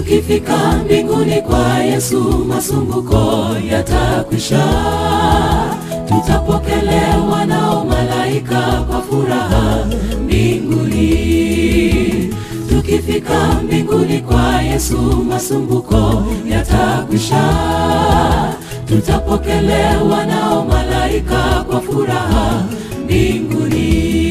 Tukifika mbinguni kwa Yesu, masumbuko yatakwisha, tutapokelewa nao malaika kwa furaha mbinguni. Tukifika mbinguni kwa Yesu, masumbuko yatakwisha, tutapokelewa nao malaika kwa furaha mbinguni.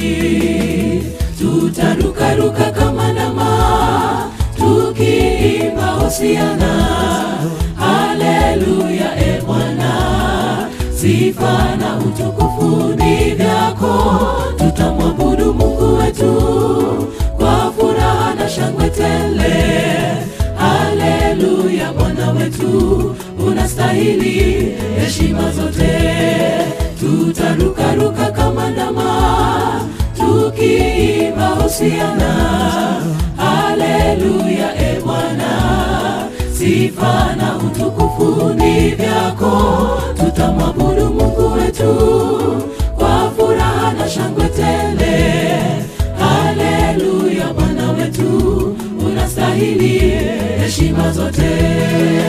Tutarukaruka kama ndama tukiimba hosiana, haleluya, e Bwana, sifa na utukufu ni vyako. Tutamwabudu Mungu wetu kwa furaha na shangwe tele, haleluya, Bwana wetu unastahili heshima zote. Tutarukaruka kama ndama tukiimba hosiana, haleluya, e Bwana, sifa na utukufu ni vyako. Tutamwabudu Mungu wetu kwa furaha na shangwe tele, haleluya, Bwana wetu unastahili heshima zote.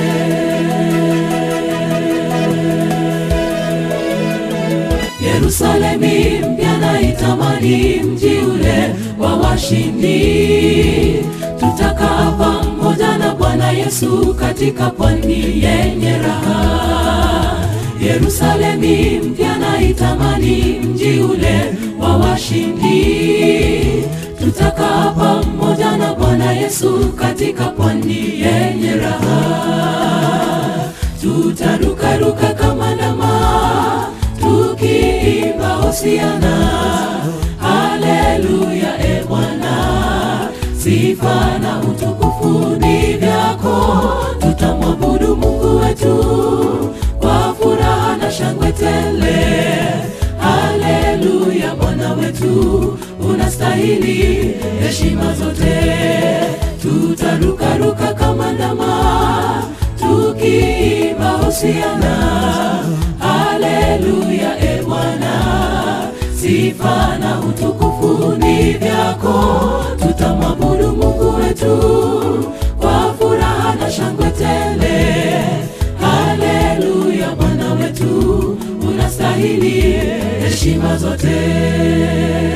Yerusalemi mpya naitamani, mji ule wa washindi. Tutakaa pamoja na Bwana Yesu katika pwani yenye raha. Yerusalemi mpya naitamani, mji ule wa washindi. Tutakaa pamoja na Bwana Yesu katika pwani yenye raha. Tutarukaruka kama ndama tukiimba hosiana, haleluya, e Bwana, sifa na utukufu ni vyako. Tutamwabudu Mungu wetu kwa furaha na shangwe tele, haleluya, Bwana wetu unastahili heshima zote. Tutarukaruka kama ndama tukiimba hosiana, haleluya, e Bwana, sifa na utukufu ni vyako. Tutamwabudu Mungu wetu kwa furaha na shangwe tele, haleluya, Bwana wetu unastahili heshima zote.